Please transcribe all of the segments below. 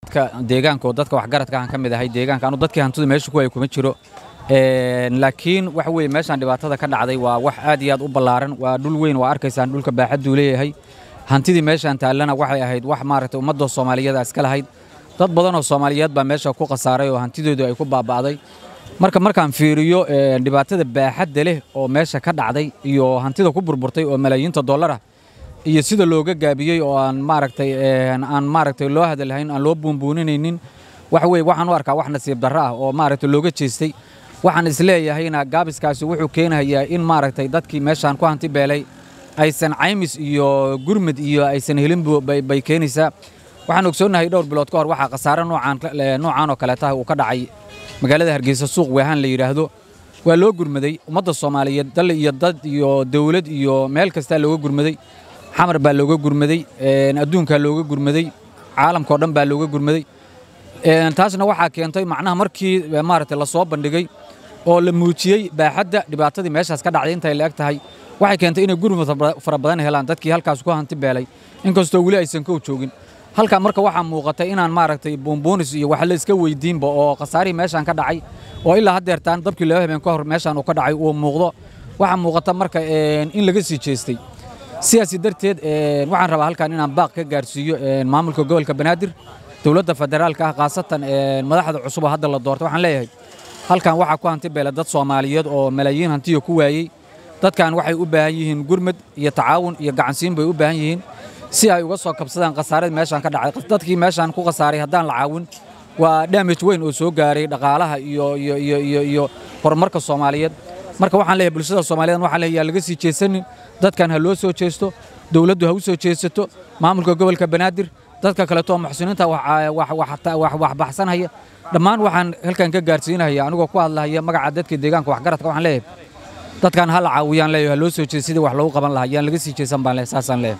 dadka deegaanka oo dadka waxgaradka aan ka mid ahay deegaanka anu dadkii hantidu meesha ku ay kuma jiro laakiin waxa weeye meeshaan dhibaatada ka dhacday waa wax aad iyo aad u ballaaran waa dhul weyn waa arkaysaan dhulka baaxadduu leeyahay hantidii meeshaan taallana waxay ahayd wax maaragtay ummadda soomaaliyeed iska lahayd dad badan oo soomaaliyeed baa meesha ku khasaaray oo hantidoodu ay ku baaba'day marka markaan fiiriyo dhibaatada baaxadda leh oo meesha ka dhacday iyo hantida ku burburtay oo malaayiinta dollara iyo sida looga gaabiyey oo aan maaragtay aan maaragtay loo hadalhayn aan loo buunbuuninaynin waxa weeye waxaan u arkaa wax nasiib darro ah oo maaragtay looga jeestay waxaan isleeyahayna gaabiskaasi wuxuu keenayaa in maaragtay dadkii meeshaan ku hanti beelay aysan caymis iyo gurmud iyo aysan helin bay keenaysaa waxaan ogsoonnahay dhowr bilood ka hor waxaa khasaare noocaan oo kaleetaha uu ka dhacay magaalada hargeysa suuq weehaan la yidhaahdo waa loo gurmaday ummadda soomaaliyeed dal iyo dad iyo dawlad iyo meel kastaa looga gurmaday xamar baa looga gurmaday adduunkaa looga gurmaday caalamkao dhan baa looga gurmaday taasna waxaa keentay macnaha markii maaragtay lasoo bandhigay oo la muujiyey baaxadda dhibaatadii meeshaas ka dhacday intay la eg tahay waxay keentay inay gurmud fara badan helaan dadkii halkaas ku hanti beelay inkastoo weli aysan kow joogin halkaa marka waxaa muuqatay inaan maaragtay buunbuunis iyo wax la iska weydiinba oo khasaarihii meeshaan ka dhacay oo ilaa haddeertaan dabkii laba habeen ka hor meeshaan uu ka dhacay uu muuqdo waxaa muuqata marka in laga sii jeestay sidaasi darteed waxaan rabaa halkan inaan baaq ka gaarsiiyo maamulka gobolka banaadir dowladda federaalka ah khaasatan madaxda cusub oo hadda la doortay waxaan leeyahay halkan waxaa ku hanti beela dad soomaaliyeed oo malaayiin hantiya ku waayey dadkan waxay u baahan yihiin gurmad iyo tacaawun iyo gacansiin bay u baahan yihiin si ay uga soo kabsadaan khasaaradii meeshaan ka dhacay dadkii meeshaan ku khasaaray haddaan la caawin waa damage weyn oo soo gaaray dhaqaalaha iyo iyo iyo iyo iyo horumarka soomaaliyeed marka waxaan leeyahay bulshada soomaaliyeed waxaan leeyahay laga sii jeesanin dadkan ha loo soo jeesto dowladdu ha u soo jeesato maamulka gobolka banaadir dadka kaleeto oo muxsiniinta wax baxsanhaya dhammaan waxaan halkan ka gaarsiinaya anigoo ku hadlahaya magaca dadka deegaanka waxgaradka waxaan leeyahay dadkan ha la caawiyaan leeyahay ha loo soo jeesto sidii wax loogu qaban lahaa yaan laga sii jeesan baan leeyahay saasaan leeyahay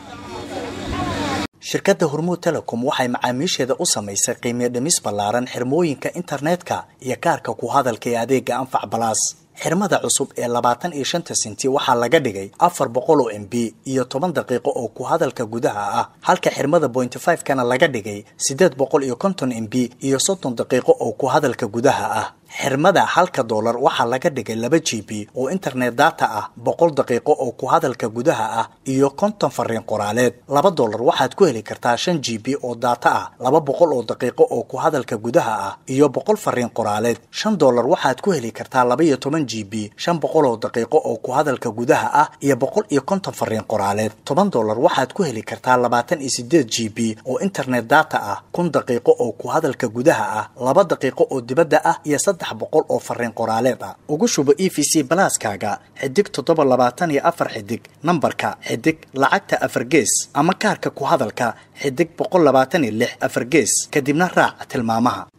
shirkadda hormuud telecom waxay macaamiisheeda u samaysay qiimiyo dhimis ballaaran xirmooyinka internetka iyo kaarka ku hadalka ee adeega anfac balaas xirmada cusub ee labaatan iyo shanta senti waxaa laga dhigay afar boqol oo m b iyo toban daqiiqo oo ku hadalka gudaha ah halka xirmada bointy five kana laga dhigay siddeed boqol iyo konton m b iyo soddon daqiiqo oo ku hadalka gudaha ah xirmada halka doolar waxaa laga dhigay laba g b oo internet data ah boqol daqiiqo oo ku hadalka gudaha ah iyo konton fariin qoraaleed laba doolar waxaad ku heli kartaa shan g b oo data ah laba boqol oo daqiiqo oo ku hadalka gudaha ah iyo boqol fariin qoraaleed shan doolar waxaad ku heli kartaa laba iyo toban g b shan boqol oo daqiiqo oo ku hadalka gudaha ah iyo boqol iyo konton fariin qoraaleed toban doolar waxaad ku heli kartaa labaatan iyo sideed g b oo internet data ah kun daqiiqo oo ku hadalka gudaha ah laba daqiiqo oo dibadda ah iyo saddex boqol oo fariin qoraaleed ah ugu shubo e v c balaaskaaga xidig toddoba labaatan iyo afar xidig nambarka xidig lacagta afar gees ama kaarka ku hadalka xidig boqol labaatan iyo lix afar gees kadibna raac tilmaamaha